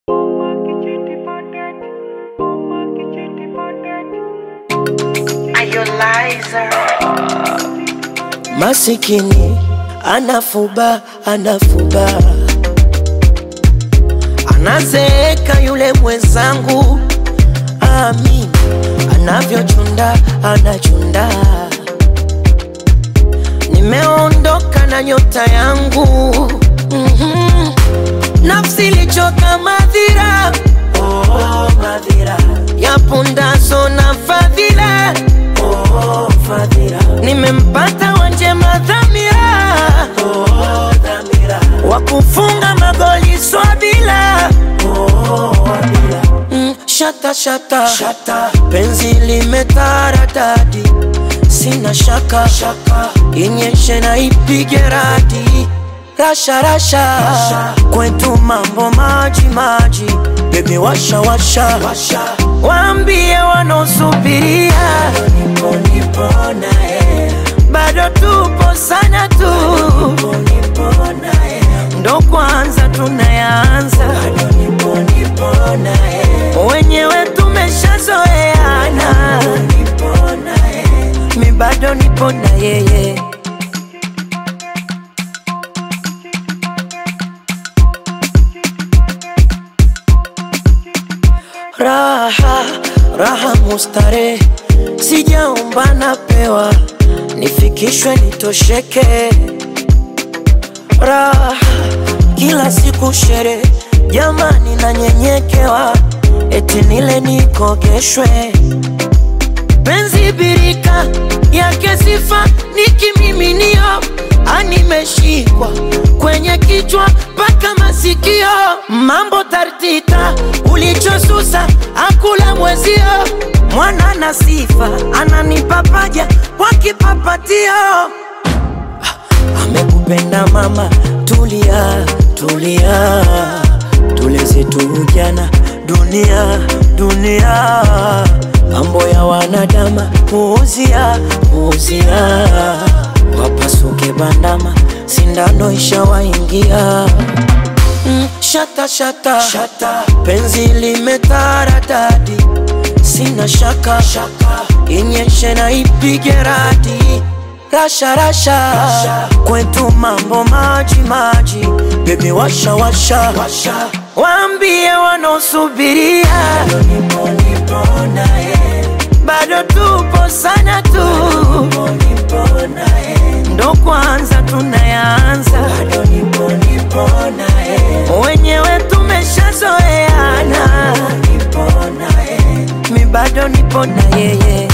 Masikini anafuba anafuba, anazeeka yule mwenzangu, amini anavyochunda anachunda. Nimeondoka na nyota yangu mm-hmm. Nafsi ilichoka madhira, oh, madhira ya pundaso na fadhila oh, fadhila. Nimempata wanjema dhamira oh, dhamira wa kufunga magoli swabila oh, wabila. Mm, shata, shata shata, penzi limetaradadi, sina shaka shaka, inyeshe na ipige radi rasha rasha, rasha. Kwetu mambo maji maji, bebi washa washa, washa. Waambie wanaosubiria nipo nipo naye, bado tupo sana tu nipo nipo naye, ndo kwanza tunayanza, bado nipo nipo naye, wenyewe tumeshazoeana, nipo naye, mi bado nipo na yeye Raha raha mustare, sijaomba napewa, nifikishwe nitosheke. Raha kila siku shere, jamani nanyenyekewa, eti nile nikogeshwe. Penzi birika yake sifa ni kimiminio, animeshikwa kwenye kichwa mpaka masikio, mambo tartita, ulichosusa akula mwezio, mwana na sifa ananipa paja kwa kipapatio. Amekupenda mama, tulia tulia, tuleze tu ujana, dunia dunia, mambo ya wanadama, puuzia puuzia, wapasuke bandama, sindano ishawaingia. Mm, shata, shata shata, penzi limetaradadi, sina shaka shaka, inyeshe na ipige radi rasha rasha, rasha. Kwetu mambo maji maji, bebi washa washa, washa. Waambie wanaosubiria nipo nipo naye, bado tupo sana tu nipo nipo naye, ndo kwanza tunayanza, bado nipo nipo naye, wenyewe tumeshazoeana, nipo naye, mi bado nipo na yeye